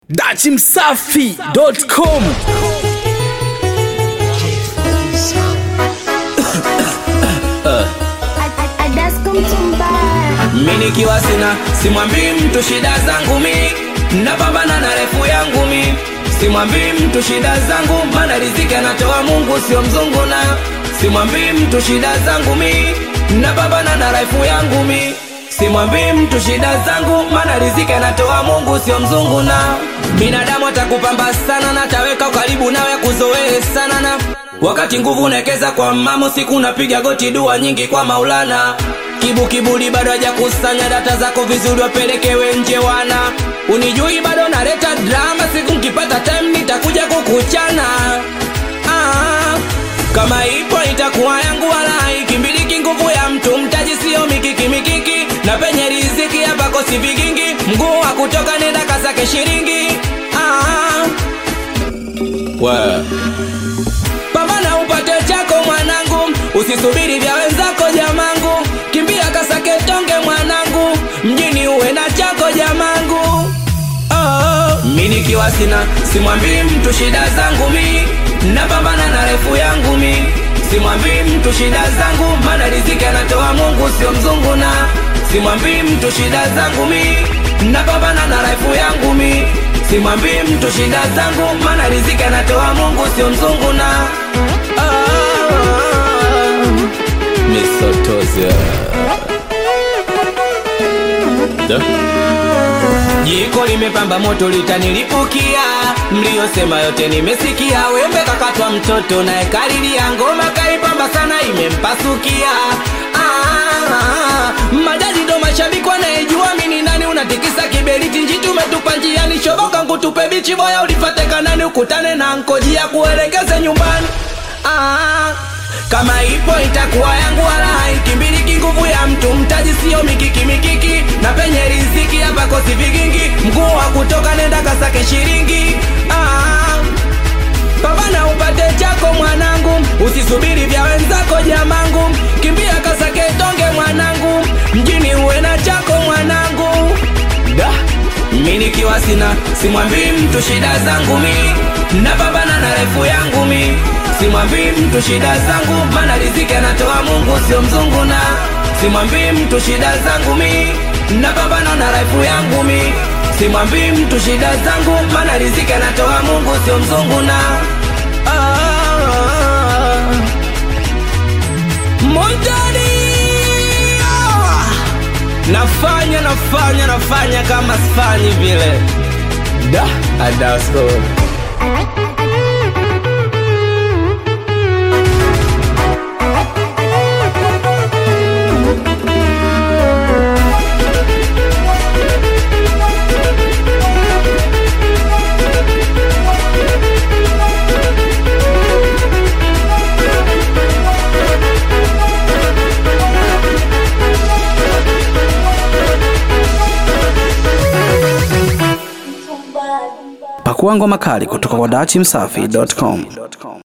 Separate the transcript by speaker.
Speaker 1: dachimsafi.com
Speaker 2: mi nikiwa sina simwambii mtu shida zangu mi napambana na refu yangu mi simwambii mtu shida zangu mana riziki anatoa mungu sio mzungu na simwambii mtu shida zangu mi napambana na refu yangu mi simwambii mtu shida zangu mana riziki anatoa mungu sio mzungu na binadamu atakupamba sana na taweka karibu nawe kuzoee sana na wakati nguvu unawekeza kwa mamo siku unapiga goti dua nyingi kwa maulana kibu kiburi bado hajakusanya data zako vizuri wapelekewe nje wana unijui bado naleta drama siku nkipata time nitakuja kukuchana ah, kama ipo itakuwa yangu wala haikimbiliki nguvu ya mtu mtaji sio mikiki mikiki na penye riziki hapa kosi vigingi mguu wa kutoka nenda kasake shiringi ah, well pambana upate chako mwanangu usisubiri vya wenzako jamangu kimbia kasake tonge mwanangu mjini uwe na chako jamangu oh. mi nikiwa sina simwambii mtu shida zangu mi napambana na refu yangu mi simwambii mtu shida zangu mana riziki anatoa mungu sio mzungu na simwambii mtu shida zangu mi napambana na refu yangu mi simwambii mtu shida zangu mana riziki anatoa mungu sio mzungu na ah, misotozia jiko limepamba moto litanilipukia mliyosema yote nimesikia wembe kakatwa mtoto naye kalilia ngoma kaipamba sana imempasukia ah, majaji ndo mashabiki wanayejua mini nani unatikisa kiberiti njitu umetupa njiani shoboka nkutupe bichi boya ulifate kanani ukutane na nkojia kuelekeze nyumbani ah, kama ipo itakuwa yangu wala haikimbiliki nguvu ya mtu mtaji sio mikiki mikiki na penye riziki hapa kosi vigingi mguu wa kutoka nenda kasake shiringi ah, pambana upate chako mwanangu usisubiri vya wenzako jamangu kimbia kasake tonge mwanangu mjini uwe na chako mwanangu da mi nikiwa sina simwambii mtu shida zangu mi napambana na refu yangu mi simwambii mtu shida zangu mana riziki anatoa mungu sio mzungu na simwambii mtu shida zangu mi napambana na refu yangu mi simwambii mtu shida zangu mana riziki anatoa mungu sio mzungu na ah, Montani ah, nafanya nafanya nafanya kama sifanyi vile da adasko
Speaker 1: pakua ngoma kali kutoka kwa dachimsafi.com